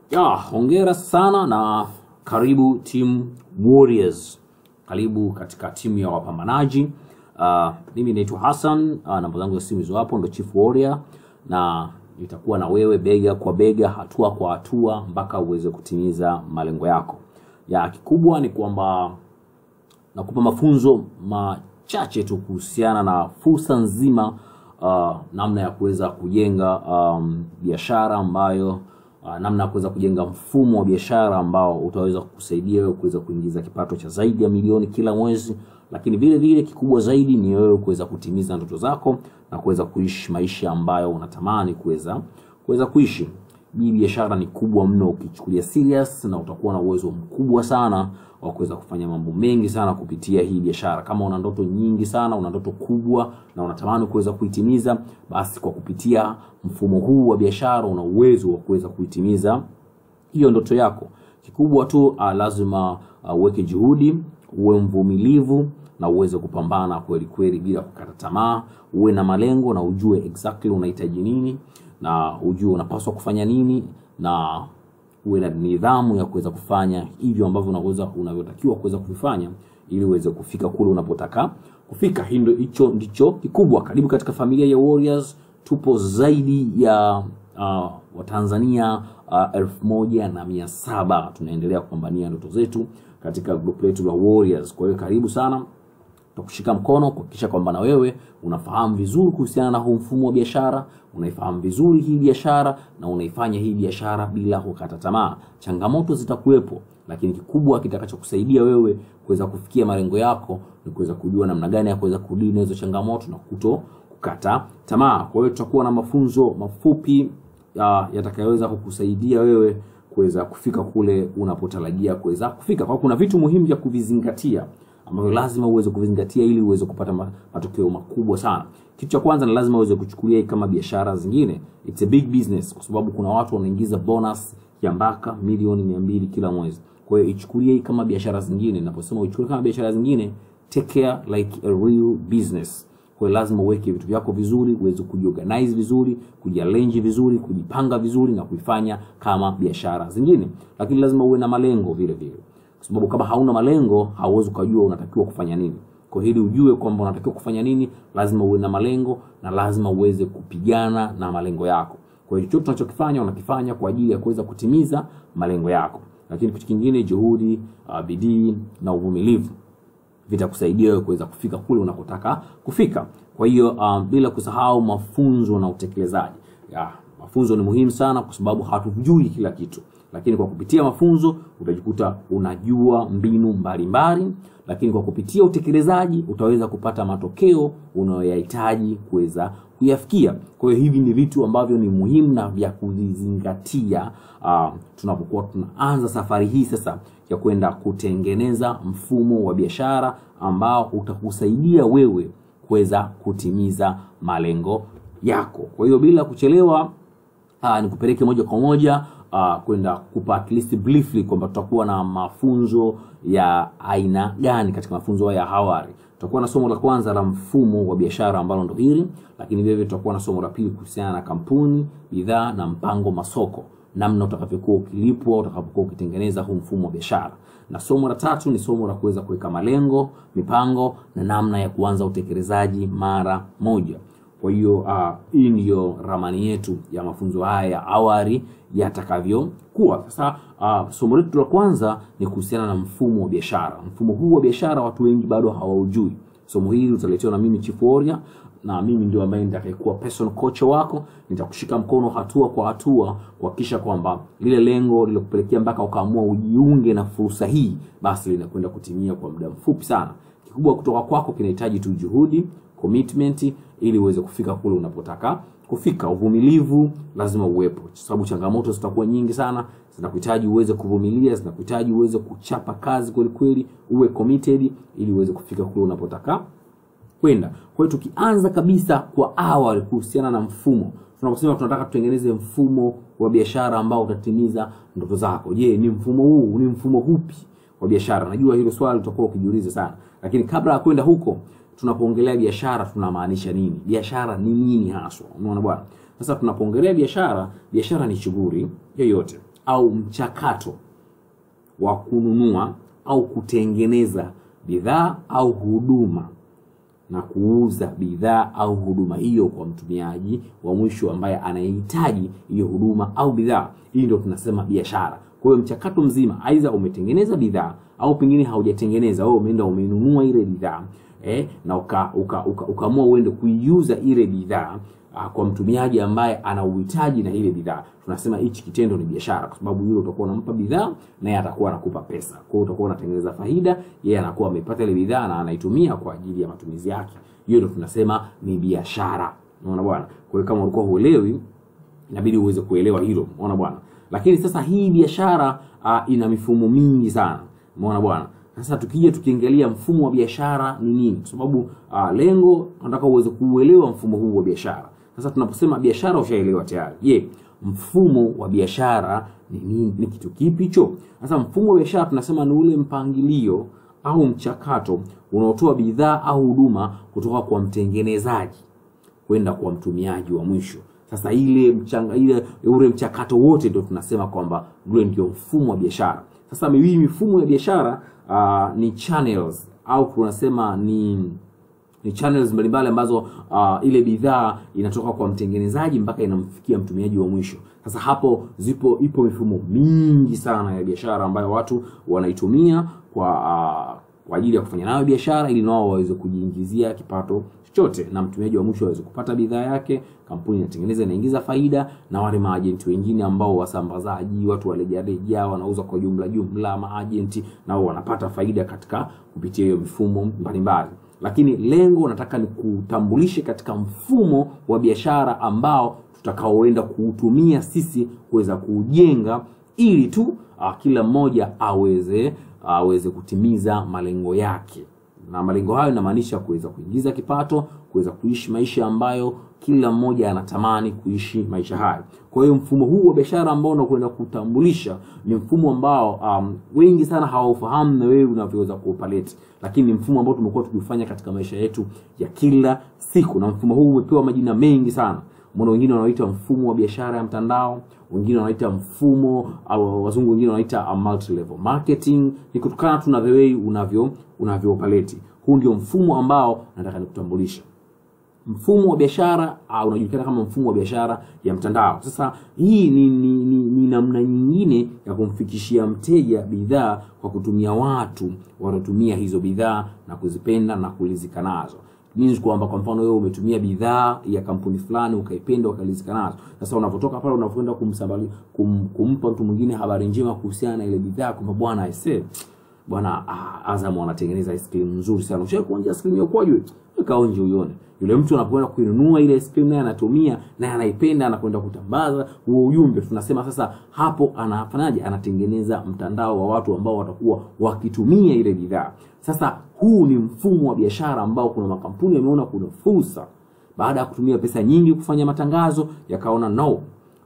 Ya, hongera sana na karibu team Warriors. Karibu katika timu ya wapambanaji. Uh, mimi naitwa Hassan, uh, namba zangu za simu hizo hapo, ndo Chief Warrior na nitakuwa na wewe bega kwa bega, hatua kwa hatua mpaka uweze kutimiza malengo yako. Ya kikubwa ni kwamba nakupa mafunzo machache tu kuhusiana na fursa nzima uh, namna ya kuweza kujenga um, biashara ambayo uh, namna ya kuweza kujenga mfumo wa biashara ambao utaweza kukusaidia wewe kuweza kuingiza kipato cha zaidi ya milioni kila mwezi, lakini vile vile kikubwa zaidi ni wewe kuweza kutimiza ndoto zako na kuweza kuishi maisha ambayo unatamani kuweza kuweza kuishi. Hii biashara ni kubwa mno ukichukulia serious, na utakuwa na uwezo mkubwa sana wa kuweza kufanya mambo mengi sana kupitia hii biashara. Kama una ndoto nyingi sana, una ndoto kubwa na unatamani kuweza kuitimiza, basi kwa kupitia mfumo huu wa biashara una uwezo wa kuweza kuitimiza hiyo ndoto yako. Kikubwa tu uh, lazima uweke uh, juhudi, uwe mvumilivu na uweze kupambana kweli kweli bila kukata tamaa, uwe na malengo na ujue exactly unahitaji nini na ujue unapaswa kufanya nini na uwe na nidhamu ya kuweza kufanya hivyo ambavyo unaweza unavyotakiwa kuweza kuvifanya ili uweze kufika kule unapotaka kufika. Hindo hicho ndicho kikubwa. Karibu katika familia ya Warriors. Tupo zaidi ya uh, Watanzania uh, elfu moja na mia saba tunaendelea kupambania ndoto zetu katika group letu la Warriors. Kwa hiyo karibu sana tutakushika mkono kuhakikisha kwamba na wewe unafahamu vizuri kuhusiana na huu mfumo wa biashara, unaifahamu vizuri hii biashara na unaifanya hii biashara bila kukata tamaa. Changamoto zitakuwepo, lakini kikubwa kitakachokusaidia wewe kuweza kufikia malengo yako ni kuweza kujua namna gani ya kuweza kudili na hizo changamoto na kuto kukata tamaa. Kwa hiyo tutakuwa na mafunzo mafupi ya, yatakayoweza kukusaidia wewe kuweza kufika kule unapotarajia kuweza kufika. Kwa kuna vitu muhimu vya kuvizingatia ambavyo lazima uweze kuvizingatia ili uweze kupata matokeo makubwa sana. Kitu cha kwanza ni lazima uweze kuchukulia kama biashara zingine, it's a big business, kwa sababu kuna watu wanaingiza bonus ya mpaka milioni mia mbili kila mwezi. Kwa hiyo ichukulie hii kama biashara zingine. Ninaposema uchukulie kama biashara zingine, take care like a real business. Kwa hiyo lazima uweke vitu vyako vizuri, uweze kujiorganize vizuri, kujiarrange vizuri, kujipanga vizuri na kuifanya kama biashara zingine, lakini lazima uwe na malengo vile vile kwa sababu kama hauna malengo hauwezi ukajua unatakiwa kufanya nini. Kwa hili ujue kwamba unatakiwa kufanya nini, lazima uwe na malengo na lazima uweze kupigana na malengo yako. Kwa hiyo chochote tunachokifanya unakifanya kwa ajili ya kuweza kutimiza malengo yako, lakini kitu kingine, juhudi, uh, bidii na uvumilivu vitakusaidia wewe kuweza kufika kule unakotaka kufika. Kwa hiyo uh, bila kusahau mafunzo na utekelezaji. Ya, mafunzo ni muhimu sana kwa sababu hatujui kila kitu lakini kwa kupitia mafunzo utajikuta unajua mbinu mbalimbali mbali, lakini kwa kupitia utekelezaji utaweza kupata matokeo unayoyahitaji kuweza kuyafikia. Kwa hiyo hivi ni vitu ambavyo ni muhimu na vya kuvizingatia uh, tunapokuwa tunaanza safari hii sasa ya kwenda kutengeneza mfumo wa biashara ambao utakusaidia wewe kuweza kutimiza malengo yako. Kwa hiyo bila kuchelewa, uh, nikupeleke moja kwa moja uh, kwenda kupa at least briefly kwamba tutakuwa na mafunzo ya aina gani katika mafunzo ya awali. Tutakuwa na somo la kwanza la mfumo wa biashara ambalo ndo hili, lakini vile vile tutakuwa na somo la pili kuhusiana na kampuni, bidhaa na mpango masoko, namna utakavyokuwa ukilipwa utakapokuwa ukitengeneza huu mfumo wa biashara, na somo la tatu ni somo la kuweza kuweka malengo, mipango na namna ya kuanza utekelezaji mara moja. Kwa hiyo uh, hii ndiyo ramani yetu ya mafunzo haya ya awali yatakavyokuwa. Sasa uh, somo letu la kwanza ni kuhusiana na mfumo wa biashara. Mfumo huu wa biashara watu wengi bado hawaujui. Somo hili utaletewa na mimi Chief Warrior, na mimi ndio ambaye nitakayekuwa personal coach wako. Nitakushika mkono hatua kwa hatua kuhakikisha kwamba lile lengo lilokupelekea mpaka ukaamua ujiunge na fursa hii, basi linakwenda kutimia kwa muda mfupi sana. Kikubwa kutoka kwako kinahitaji tu juhudi commitment ili uweze kufika kule unapotaka kufika. Uvumilivu lazima uwepo, kwa sababu changamoto zitakuwa nyingi sana, zinakuhitaji uweze kuvumilia, zinakuhitaji uweze kuchapa kazi kweli kweli, uwe committed ili uweze kufika kule unapotaka kwenda. Kwa hiyo tukianza kabisa kwa awali kuhusiana na mfumo, tunaposema tunataka tutengeneze mfumo wa biashara ambao utatimiza ndoto zako, je, ni mfumo huu, ni mfumo upi wa biashara? Najua hilo swali utakuwa ukijiuliza sana, lakini kabla ya kwenda huko tunapoongelea biashara tunamaanisha nini? Biashara ni nini haswa? Unaona bwana. Sasa tunapoongelea biashara, biashara ni shughuli yoyote au mchakato wa kununua au kutengeneza bidhaa au huduma na kuuza bidhaa au huduma hiyo kwa mtumiaji wa mwisho ambaye anahitaji hiyo huduma au bidhaa. Hii ndio tunasema biashara. Kwa hiyo mchakato mzima, aidha umetengeneza bidhaa au pengine haujatengeneza, wewe umeenda umenunua ile bidhaa eh, na ukaamua uka, uka, uka uende kuiuza ile bidhaa ah, kwa mtumiaji ambaye ana uhitaji na ile bidhaa. Tunasema hichi kitendo ni biashara, kwa sababu yule utakuwa unampa bidhaa na yeye atakuwa anakupa pesa. Kwa hiyo utakuwa unatengeneza faida, yeye anakuwa amepata ile bidhaa na anaitumia kwa ajili ya matumizi yake. Hiyo ndio tunasema ni biashara. Unaona bwana? Kwa hiyo kama ulikuwa huelewi, inabidi uweze kuelewa hilo. Unaona bwana? Lakini sasa hii biashara uh, ina mifumo mingi sana. Umeona bwana? Sasa tukija tukiangalia mfumo wa biashara ni nini, kwa sababu uh, lengo nataka uweze kuuelewa mfumo huu wa biashara. Sasa tunaposema biashara, ushaelewa tayari. Je, mfumo wa biashara ni nini? Ni kitu kipi hicho? Sasa mfumo wa biashara tunasema ni ule mpangilio au mchakato unaotoa bidhaa au huduma kutoka kwa mtengenezaji kwenda kwa mtumiaji wa mwisho. Sasa ile mchanga, ile ule mchakato wote ndio tunasema kwamba ule ndio mfumo wa biashara. Sasa hii mifumo ya biashara uh, ni channels au tunasema ni ni channels mbalimbali ambazo uh, ile bidhaa inatoka kwa mtengenezaji mpaka inamfikia mtumiaji wa mwisho. Sasa hapo zipo ipo mifumo mingi sana ya biashara ambayo watu wanaitumia kwa uh, kwa ajili ya kufanya nayo biashara ili nao waweze kujiingizia kipato chochote na mtumiaji wa mwisho aweze kupata bidhaa yake, kampuni inatengeneza inaingiza faida, na wale maajenti wengine ambao wasambazaji, watu walejareja, wanauza kwa jumla jumla, maajenti nao wanapata faida katika kupitia hiyo mifumo mbalimbali. Lakini lengo nataka ni kutambulishe katika mfumo wa biashara ambao tutakaoenda kuutumia sisi kuweza kuujenga ili tu uh, kila mmoja aweze aweze kutimiza malengo yake, na malengo hayo inamaanisha kuweza kuingiza kipato, kuweza kuishi maisha ambayo kila mmoja anatamani kuishi maisha hayo. Kwa hiyo mfumo huu wa biashara ambao unakwenda kutambulisha ni mfumo ambao um, wengi sana hawaufahamu na wewe unavyoweza kuupaleti, lakini ni mfumo ambao tumekuwa tukifanya katika maisha yetu ya kila siku, na mfumo huu umepewa majina mengi sana. Mbona wengine wanaoita mfumo wa biashara ya mtandao, wengine wanaita mfumo au wazungu wengine wanaita multi level marketing. Ni kutokana tu na the way unavyo unavyo operate. Huu ndio mfumo ambao nataka nikutambulisha. Mfumo wa biashara uh, unajulikana kama mfumo wa biashara ya mtandao. Sasa hii ni, ni, ni, ni namna nyingine ya kumfikishia mteja bidhaa kwa kutumia watu wanaotumia hizo bidhaa na kuzipenda na kulizika nazo means kwamba kwa mfano wewe umetumia bidhaa ya kampuni fulani ukaipenda ukalizika nazo. Sasa unapotoka pale unapoenda kumsambali kum, kumpa mtu mwingine habari njema kuhusiana na ile bidhaa kwamba bwana aisee bwana ah, Azam wanatengeneza ice cream nzuri sana. Ushawahi kuonja ice cream ya kwaju? Kaonje uione. Yule mtu anapoenda kuinunua ile ice cream naye anatumia naye anaipenda anakwenda kutambaza huo ujumbe. Tunasema sasa hapo anafanyaje? Anatengeneza mtandao wa watu ambao watakuwa wakitumia ile bidhaa. Sasa huu ni mfumo wa biashara ambao kuna makampuni yameona kuna fursa baada ya kutumia pesa nyingi kufanya matangazo, yakaona no,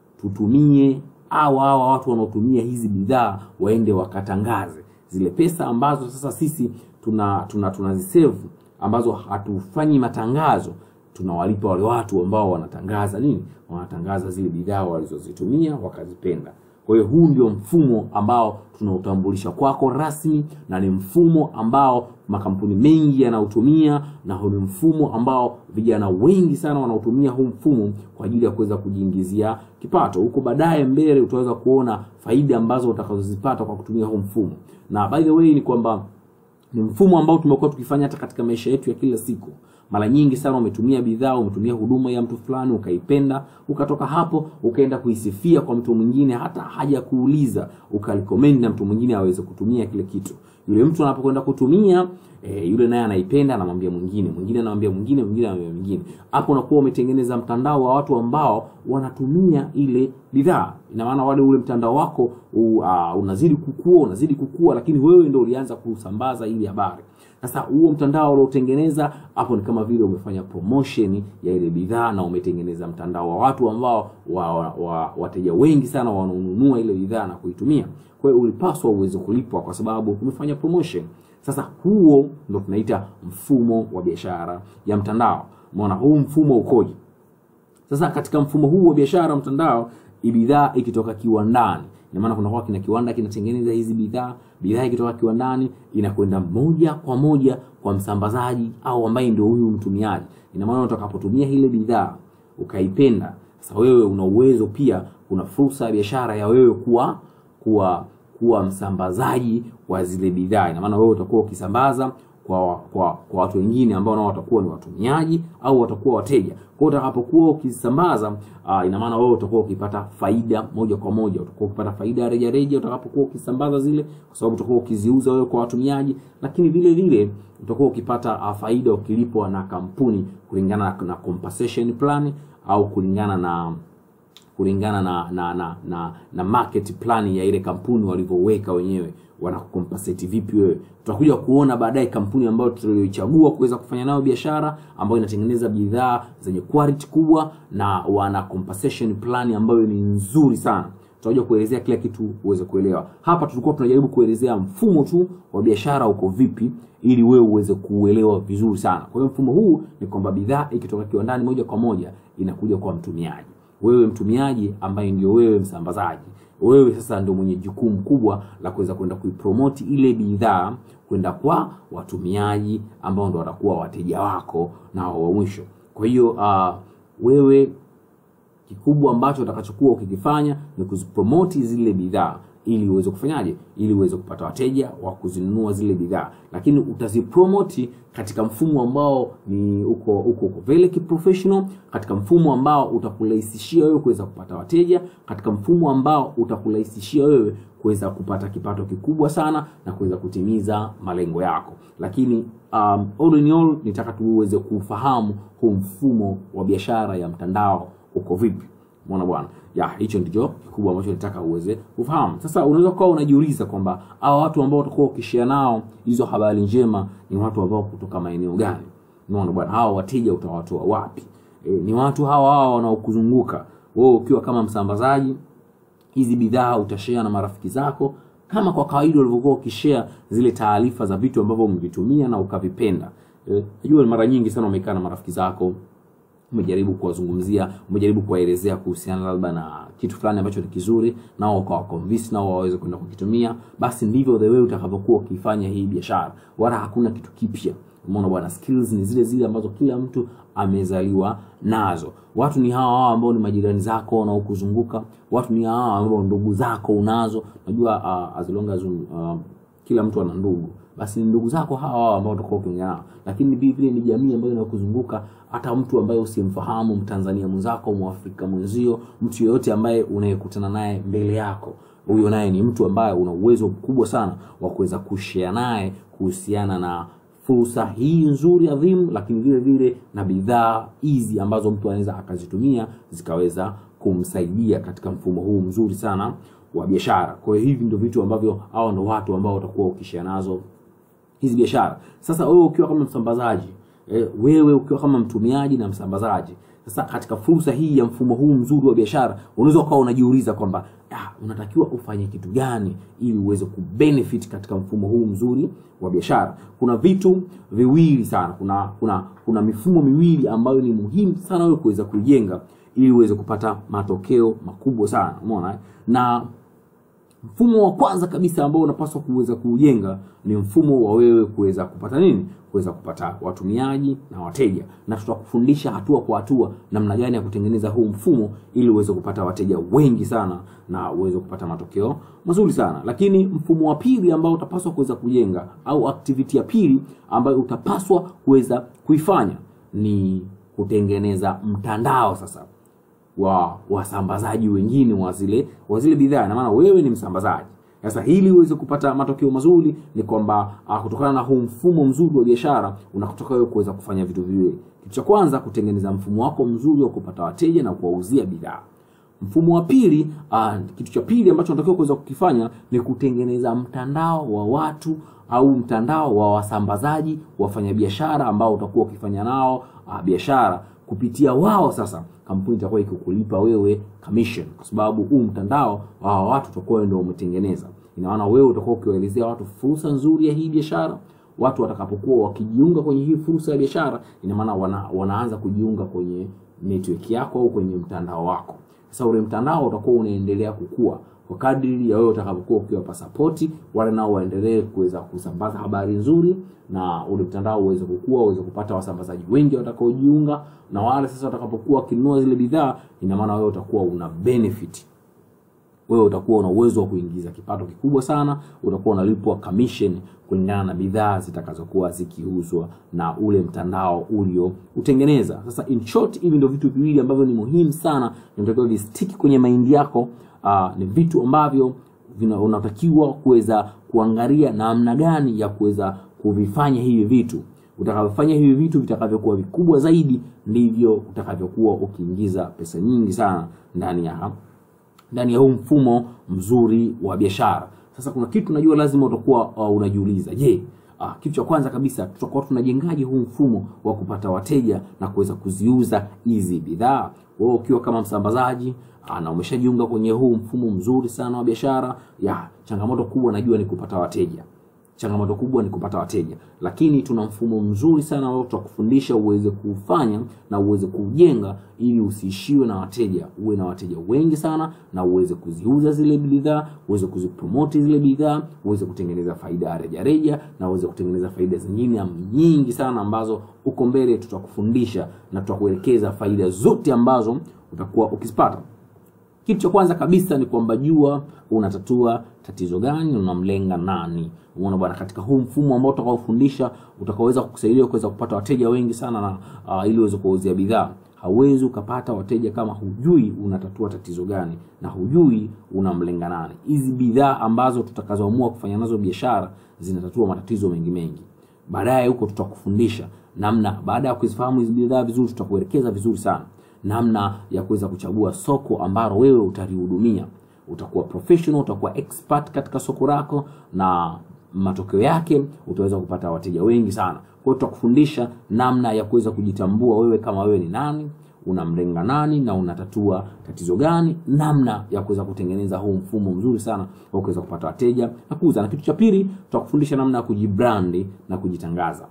tutumie au hawa watu wanaotumia hizi bidhaa waende wakatangaze zile pesa ambazo sasa sisi tuna tuna tunazisave ambazo hatufanyi matangazo, tunawalipa wale watu ambao wanatangaza nini, wanatangaza zile bidhaa walizozitumia wakazipenda. Kwa hiyo huu ndio mfumo ambao tunautambulisha kwako rasmi, na ni mfumo ambao makampuni mengi yanautumia, na huu ni mfumo ambao vijana wengi sana wanautumia huu mfumo kwa ajili ya kuweza kujiingizia kipato. Huko baadaye mbele utaweza kuona faida ambazo utakazozipata kwa kutumia huu mfumo. Na by the way ni kwamba ni mfumo ambao tumekuwa tukifanya hata katika maisha yetu ya kila siku. Mara nyingi sana umetumia bidhaa, umetumia huduma ya mtu fulani, ukaipenda, ukatoka hapo ukaenda kuisifia kwa mtu mwingine, hata haja kuuliza, ukarecommend na mtu mwingine aweze kutumia kile kitu. Yule mtu anapokwenda kutumia e, yule naye anaipenda, anamwambia mwingine, mwingine anamwambia mwingine, mwingine anamwambia mwingine. Hapo unakuwa umetengeneza mtandao wa watu ambao wanatumia ile bidhaa. Ina maana wale ule mtandao wako u, uh, unazidi kukua, unazidi kukua, lakini wewe ndio ulianza kusambaza ile habari. Sasa huo mtandao uliotengeneza hapo ni kama vile umefanya promotion ya ile bidhaa na umetengeneza mtandao wa watu ambao wa, wa, wa, wateja wengi sana wanaonunua ile bidhaa na kuitumia. Kwa hiyo ulipaswa uweze kulipwa kwa sababu umefanya promotion. Sasa huo ndo tunaita mfumo wa biashara ya mtandao. Umeona huu mfumo ukoje? Sasa katika mfumo huu wa biashara mtandao, bidhaa ikitoka kiwandani ina maana kunakuwa kina kiwanda kinatengeneza hizi bidhaa bidhaa ikitoka kiwandani inakwenda moja kwa moja kwa msambazaji au ambaye ndio huyu mtumiaji ina maana utakapotumia ile bidhaa ukaipenda sasa wewe una uwezo pia kuna fursa ya biashara ya wewe kuwa kuwa kuwa msambazaji wa zile bidhaa ina maana wewe utakuwa ukisambaza kwa, kwa, kwa watu wengine ambao nao watakuwa ni watumiaji au watakuwa wateja kwa hiyo utakapokuwa ukisambaza uh, ina maana wewe utakuwa ukipata faida moja kwa moja utakuwa ukipata faida ya rejareja utakapokuwa ukisambaza zile kwa sababu utakuwa ukiziuza wewe kwa watumiaji lakini vile vile utakuwa ukipata uh, faida ukilipwa na kampuni kulingana na, na compensation plan au kulingana na kulingana na na, na, na, na market plan ya ile kampuni walivyoweka wenyewe wanakukompensate vipi wewe tutakuja kuona baadaye kampuni ambayo tulioichagua kuweza kufanya nayo biashara ambayo inatengeneza bidhaa zenye quality kubwa na wana compensation plan ambayo ni nzuri sana tutakuja kuelezea kila kitu uweze kuelewa hapa tulikuwa tunajaribu kuelezea mfumo tu wa biashara uko vipi ili wewe uweze kuuelewa vizuri sana kwa hiyo mfumo huu ni kwamba bidhaa ikitoka kiwandani moja kwa moja inakuja kwa mtumiaji wewe mtumiaji ambaye ndio wewe msambazaji wewe sasa ndio mwenye jukumu kubwa la kuweza kwenda kuipromoti ile bidhaa kwenda kwa watumiaji ambao ndo watakuwa wateja wako na wa mwisho kwa hiyo uh, wewe kikubwa ambacho utakachokuwa ukikifanya ni kuzipromoti zile bidhaa ili uweze kufanyaje ili uweze kupata wateja wa kuzinunua zile bidhaa lakini utazipromoti katika mfumo ambao ni uko uko, uko very professional katika mfumo ambao utakurahisishia wewe kuweza kupata wateja katika mfumo ambao utakurahisishia wewe kuweza kupata kipato kikubwa sana na kuweza kutimiza malengo yako lakini um, all in all nitaka tuweze kufahamu huu mfumo wa biashara ya mtandao uko vipi mwana bwana ya hicho ndicho kikubwa ambacho nataka uweze kufahamu sasa unaweza kuwa unajiuliza kwamba hawa watu ambao utakuwa ukishia nao hizo habari njema ni watu ambao kutoka maeneo gani unaona bwana hawa wateja utawatoa wapi e, ni watu hawa hawa wanaokuzunguka wewe ukiwa kama msambazaji hizi bidhaa utashare na marafiki zako kama kwa kawaida ulivyokuwa ukishare zile taarifa za vitu ambavyo umevitumia na ukavipenda najua e, mara nyingi sana umekaa na marafiki zako umejaribu kuwazungumzia umejaribu kuwaelezea kuhusiana labda na kitu fulani ambacho ni kizuri nao ukawa convince nao waweze kwenda kukitumia basi ndivyo the way utakavyokuwa ukifanya hii biashara wala hakuna kitu kipya umeona bwana skills ni zile zile ambazo kila mtu amezaliwa nazo watu ni hawa hawa ambao ni majirani zako wanaokuzunguka watu ni hawa ambao ndugu zako unazo najua uh, as long as uh, kila mtu ana ndugu basi ni ndugu zako hawa hawa ambao utakuwa ukiongea nao lakini vile vile ni jamii ambayo inakuzunguka hata mtu ambaye usimfahamu mtanzania mwenzako mwafrika mwenzio mtu yeyote ambaye unayekutana naye mbele yako huyo naye ni mtu ambaye una uwezo mkubwa sana wa kuweza kushare naye kuhusiana na fursa hii nzuri adhimu lakini vile vile na bidhaa hizi ambazo mtu anaweza akazitumia zikaweza kumsaidia katika mfumo huu mzuri sana wa biashara kwa hiyo hivi ndio vitu ambavyo hao ndo watu ambao utakuwa ukishia nazo hizi biashara sasa wewe ukiwa kama msambazaji e, wewe ukiwa kama mtumiaji na msambazaji sasa katika fursa hii ya mfumo huu mzuri wa biashara unaweza ukawa unajiuliza kwamba ah, unatakiwa ufanye kitu gani ili uweze kubenefit katika mfumo huu mzuri wa biashara kuna vitu viwili sana kuna kuna kuna mifumo miwili ambayo ni muhimu sana wewe kuweza kuijenga ili uweze kupata matokeo makubwa sana umeona na mfumo wa kwanza kabisa ambao unapaswa kuweza kuujenga ni mfumo wa wewe kuweza kupata nini kuweza kupata watumiaji na wateja na tutakufundisha hatua kwa hatua namna gani ya kutengeneza huu mfumo ili uweze kupata wateja wengi sana na uweze kupata matokeo mazuri sana lakini mfumo wa pili ambao utapaswa kuweza kujenga au activity ya pili ambayo utapaswa kuweza kuifanya ni kutengeneza mtandao sasa wa wasambazaji wengine wa zile wa zile bidhaa na maana wewe ni msambazaji sasa ili uweze kupata matokeo mazuri ni kwamba uh, kutokana na huu mfumo mzuri wa biashara unakutoka wewe kuweza kufanya vitu viwili kitu cha kwanza kutengeneza mfumo wako mzuri wa kupata wateja na kuwauzia bidhaa mfumo wa pili uh, kitu cha pili ambacho unatakiwa kuweza kukifanya ni kutengeneza mtandao wa watu au mtandao wa wasambazaji wafanyabiashara ambao utakuwa ukifanya nao uh, biashara kupitia wao sasa kampuni itakuwa ikikulipa wewe commission kwa sababu huu mtandao wa watu utakuwa ndio umetengeneza ina maana wewe utakuwa ukiwaelezea watu fursa nzuri ya hii biashara watu watakapokuwa wakijiunga kwenye hii fursa ya biashara ina maana wana, wanaanza kujiunga kwenye network yako au kwenye mtandao wako sasa ule mtandao utakuwa unaendelea kukua kwa kadri ya wewe utakapokuwa ukiwapa sapoti wale nao waendelee kuweza kusambaza habari nzuri na ule mtandao uweze kukua uweze kupata wasambazaji wengi watakaojiunga na wale sasa watakapokuwa wakinunua zile bidhaa ina maana wewe utakuwa una benefit wewe utakuwa una uwezo wa kuingiza kipato kikubwa sana utakuwa unalipwa commission kulingana na bidhaa zitakazokuwa zikiuzwa na ule mtandao ulio utengeneza sasa in short hivi ndio vitu viwili ambavyo ni muhimu sana inatakiwa vistiki kwenye maindi yako uh, ni vitu ambavyo vina- unatakiwa kuweza kuangalia namna gani ya kuweza kuvifanya hivi vitu utakavyofanya hivi vitu vitakavyokuwa vikubwa zaidi ndivyo utakavyokuwa ukiingiza pesa nyingi sana ndani ya ndani ya huu mfumo mzuri wa biashara sasa kuna kitu najua lazima utakuwa uh, unajiuliza je uh, kitu cha kwanza kabisa tutakuwa tunajengaje huu mfumo wa kupata wateja na kuweza kuziuza hizi bidhaa wewe ukiwa kama msambazaji uh, na umeshajiunga kwenye huu mfumo mzuri sana wa biashara ya changamoto kubwa najua ni kupata wateja changamoto kubwa ni kupata wateja lakini tuna mfumo mzuri sana ambao tutakufundisha uweze kuufanya na uweze kuujenga ili usiishiwe na wateja uwe na wateja wengi sana na uweze kuziuza zile bidhaa uweze kuzipromoti zile bidhaa uweze kutengeneza faida ya rejareja na uweze kutengeneza faida zingine nyingi sana ambazo huko mbele tutakufundisha na tutakuelekeza faida zote ambazo utakuwa ukizipata kitu cha kwanza kabisa ni kwamba jua unatatua tatizo gani unamlenga nani umeona bwana katika huu mfumo ambao utakaofundisha utakaoweza kukusaidia kuweza kupata wateja wengi sana na uh, ili uweze kuwauzia bidhaa hauwezi ukapata wateja kama hujui unatatua tatizo gani na hujui unamlenga nani hizi bidhaa ambazo tutakazoamua kufanya nazo biashara zinatatua matatizo mengi mengi baadaye huko tutakufundisha namna baada ya kuzifahamu hizi bidhaa vizuri tutakuelekeza vizuri sana namna ya kuweza kuchagua soko ambalo wewe utalihudumia utakuwa professional utakuwa expert katika soko lako na matokeo yake utaweza kupata wateja wengi sana kwa hiyo tutakufundisha namna ya kuweza kujitambua wewe kama wewe ni nani unamlenga nani na unatatua tatizo gani namna ya kuweza kutengeneza huu mfumo mzuri sana wa kuweza kupata wateja na kuuza na kitu cha pili tutakufundisha namna ya kujibrandi na kujitangaza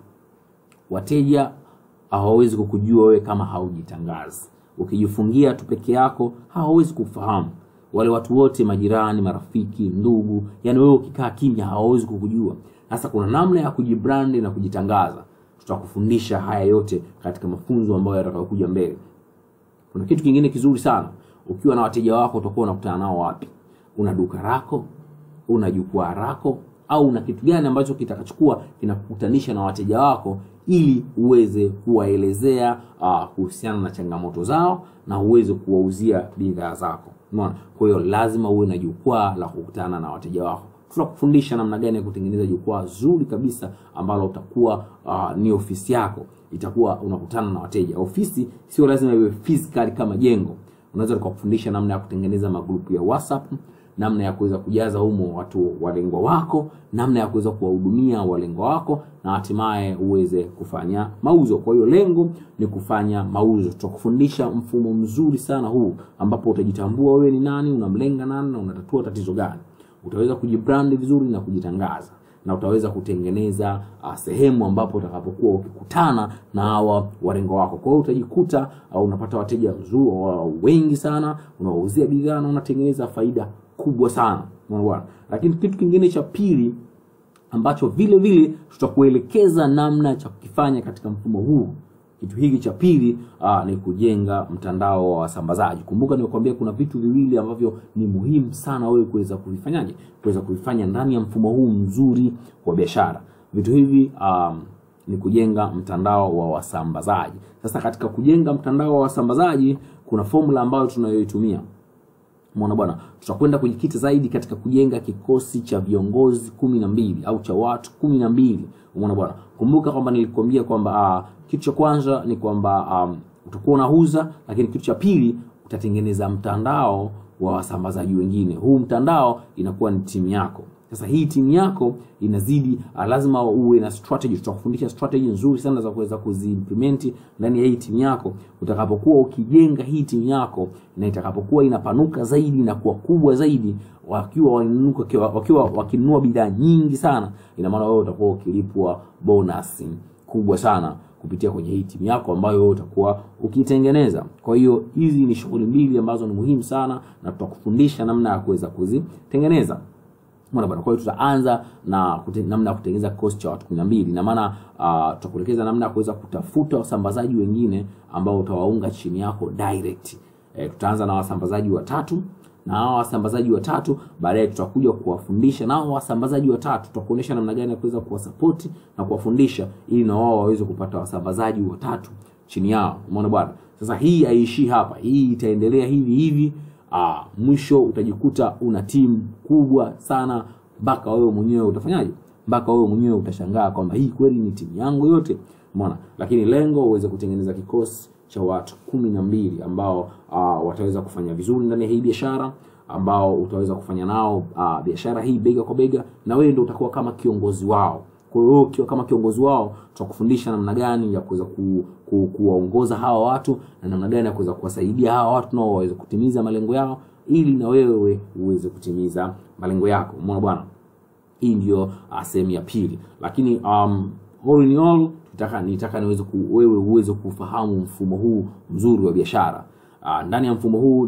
wateja hawawezi kukujua wewe kama haujitangazi ukijifungia tu peke yako hawawezi kufahamu wale watu wote majirani marafiki ndugu yani wewe ukikaa kimya hawawezi kukujua sasa kuna namna ya kujibrandi na kujitangaza tutakufundisha haya yote katika mafunzo ambayo yatakayokuja mbele kuna kitu kingine kizuri sana ukiwa na wateja wako utakuwa unakutana nao wapi una duka lako una jukwaa lako au una kitu gani ambacho kitakachukua kinakukutanisha na wateja wako ili uweze kuwaelezea uh, kuhusiana na changamoto zao na uweze kuwauzia bidhaa zako umeona kwa hiyo lazima uwe na jukwaa la kukutana na wateja wako tutakufundisha namna gani ya kutengeneza jukwaa zuri kabisa ambalo utakuwa uh, ni ofisi yako itakuwa unakutana na wateja ofisi sio lazima iwe physical kama jengo unaweza tukakufundisha namna ya kutengeneza magrupu ya whatsapp namna ya kuweza kujaza humo watu walengwa wako namna ya kuweza kuwahudumia walengwa wako na hatimaye uweze kufanya mauzo kwa hiyo lengo ni kufanya mauzo tutakufundisha mfumo mzuri sana huu ambapo utajitambua wewe ni nani unamlenga nani na unatatua tatizo gani utaweza kujibrandi vizuri na kujitangaza na utaweza kutengeneza uh, sehemu ambapo utakapokuwa ukikutana na hawa warengo wako kwa hiyo utajikuta uh, unapata wateja mzuri uh, wengi sana unawauzia bidhaa na unatengeneza faida kubwa sana Unaona bwana lakini kitu kingine cha pili ambacho vile vile tutakuelekeza namna cha kukifanya katika mfumo huu kitu hiki cha pili uh, ni kujenga mtandao wa wasambazaji kumbuka nimekuambia kuna vitu viwili ambavyo ni muhimu sana wewe kuweza kuvifanyaje kuweza kuvifanya ndani ya mfumo huu mzuri wa biashara vitu hivi um, ni kujenga mtandao wa wasambazaji sasa katika kujenga mtandao wa wasambazaji kuna formula ambayo tunayoitumia mwana bwana tutakwenda kujikita zaidi katika kujenga kikosi cha viongozi kumi na mbili au cha watu kumi na mbili umeona bwana kumbuka kwamba nilikwambia kwamba uh, kitu cha kwanza ni kwamba um, utakuwa unauza lakini kitu cha pili utatengeneza mtandao wa wasambazaji wengine huu mtandao inakuwa ni timu yako sasa hii timu yako inazidi uh, lazima uwe na strategy tutakufundisha strategy nzuri sana za kuweza kuziimplement ndani ya hii timu yako utakapokuwa ukijenga hii timu yako na itakapokuwa inapanuka zaidi na kuwa kubwa zaidi wakiwa wainuka- wakiwa, wakiwa wakinunua bidhaa nyingi sana ina maana wewe utakuwa ukilipwa bonus kikubwa sana kupitia kwenye hii timu yako ambayo wewe utakuwa ukitengeneza. Kwa hiyo hizi ni shughuli mbili ambazo ni muhimu sana, na tutakufundisha namna ya kuweza kuzitengeneza. Mbona bwana, kwa hiyo tutaanza na kute, namna ya kutengeneza kikosi cha watu 12 na maana uh, tutakuelekeza namna ya kuweza kutafuta wasambazaji wengine ambao utawaunga chini yako direct. E, tutaanza na wasambazaji watatu na hao wasambazaji watatu baadaye tutakuja kuwafundisha nao wasambazaji watatu, tutakuonyesha namna gani ya kuweza kuwasapoti na kuwafundisha ili na wao waweze kupata wasambazaji watatu chini yao. Umeona bwana, sasa hii haiishii hapa, hii itaendelea hivi hivi. Aa, mwisho utajikuta una timu kubwa sana mpaka wewe mwenyewe utafanyaje? Mpaka wewe mwenyewe utashangaa kwamba hii kweli ni timu yangu yote. Umeona, lakini lengo uweze kutengeneza kikosi cha watu kumi na mbili ambao uh, wataweza kufanya vizuri ndani ya hii biashara ambao utaweza kufanya nao uh, biashara hii bega kwa bega, na wewe ndio utakuwa kama kiongozi wao. Kwa hiyo ukiwa kama kiongozi wao, tutakufundisha namna gani ya kuweza ku, ku, kuwaongoza hawa watu na namna gani ya kuweza kuwasaidia hawa watu nao waweze kutimiza malengo yao, ili na wewe uweze kutimiza malengo yako. Umeona bwana, hii ndio uh, sehemu ya pili, lakini um, all in all nitaka nitaka niweze ku, wewe uweze kufahamu mfumo huu mzuri wa biashara. Uh, ndani ya mfumo huu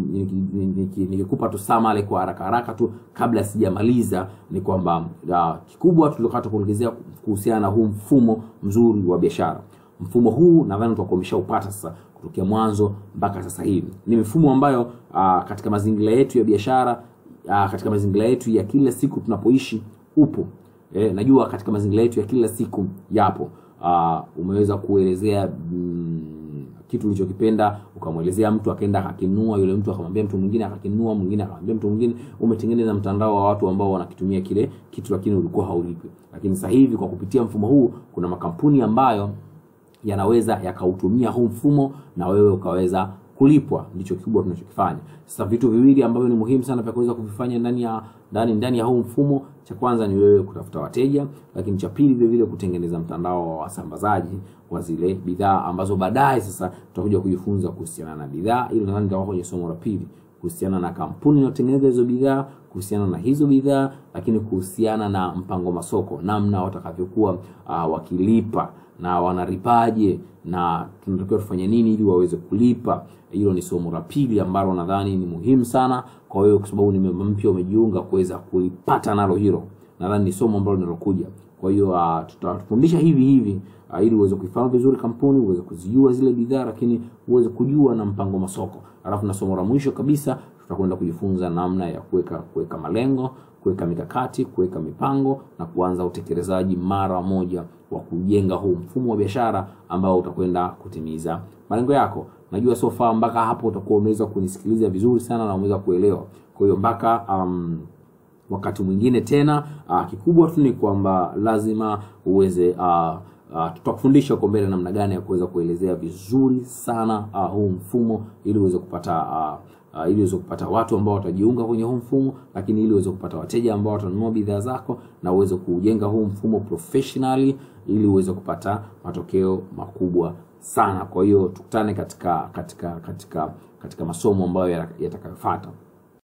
nikikupa tu samale kwa haraka haraka tu kabla sijamaliza, ni kwamba uh, kikubwa tulikata kuongezea kuhusiana na huu mfumo mzuri wa biashara. Mfumo huu nadhani tutakuwa umeshaupata sasa kutokea mwanzo mpaka sasa hivi. Ni mifumo ambayo uh, katika mazingira yetu ya biashara uh, katika mazingira yetu ya kila siku tunapoishi upo. Eh, najua katika mazingira yetu ya kila siku yapo. Uh, umeweza kuelezea mm, kitu ulichokipenda ukamwelezea mtu akaenda akakinunua, yule mtu akamwambia mtu mwingine akakinunua, mwingine akamwambia mtu mwingine. Umetengeneza mtandao wa watu ambao wanakitumia kile kitu, lakini ulikuwa haulipi. Lakini sasa hivi kwa kupitia mfumo huu kuna makampuni ambayo yanaweza yakautumia huu mfumo na wewe ukaweza kulipwa. Ndicho kikubwa tunachokifanya sasa. Vitu viwili ambavyo ni muhimu sana vya kuweza kuvifanya ndani ya ndani ndani ya huu mfumo, cha kwanza ni wewe kutafuta wateja, lakini cha pili vile vile kutengeneza mtandao wa wasambazaji wa zile bidhaa ambazo baadaye sasa tutakuja kujifunza kuhusiana na bidhaa. Ili nadhani nitakuwa kwenye somo la pili kuhusiana na kampuni inayotengeneza hizo bidhaa, kuhusiana na hizo bidhaa, lakini kuhusiana na mpango masoko, namna watakavyokuwa uh, wakilipa na wanalipaje na tunatakiwa tufanye nini ili waweze kulipa. Hilo ni somo la pili ambalo nadhani ni muhimu sana kwa wewe, kwa sababu ni mpya umejiunga, kuweza kulipata nalo hilo. Nadhani ni somo ambalo linalokuja. Kwa hiyo uh, tutafundisha hivi hivi uh, ili uweze kuifahamu vizuri kampuni, uweze kuzijua zile bidhaa, lakini uweze kujua na mpango masoko. Alafu na somo la mwisho kabisa tutakwenda kujifunza namna ya kuweka kuweka malengo, kuweka mikakati, kuweka mipango na kuanza utekelezaji mara moja wa kujenga huu mfumo wa biashara ambao utakwenda kutimiza malengo yako. Najua so far mpaka hapo utakuwa umeweza kunisikiliza vizuri sana na umeweza kuelewa. Kwa hiyo mpaka um, wakati mwingine tena, uh, kikubwa tu ni kwamba lazima uweze uh, uh, tutakufundisha huko mbele namna gani ya kuweza kuelezea vizuri sana uh, huu mfumo ili uweze kupata uh, Uh, ili uweze kupata watu ambao watajiunga kwenye huu mfumo, lakini ili uweze kupata wateja ambao watanunua bidhaa zako na uweze kujenga huu mfumo professionally ili uweze kupata matokeo makubwa sana. Kwa hiyo tukutane katika katika katika katika masomo ambayo yatakayofuata.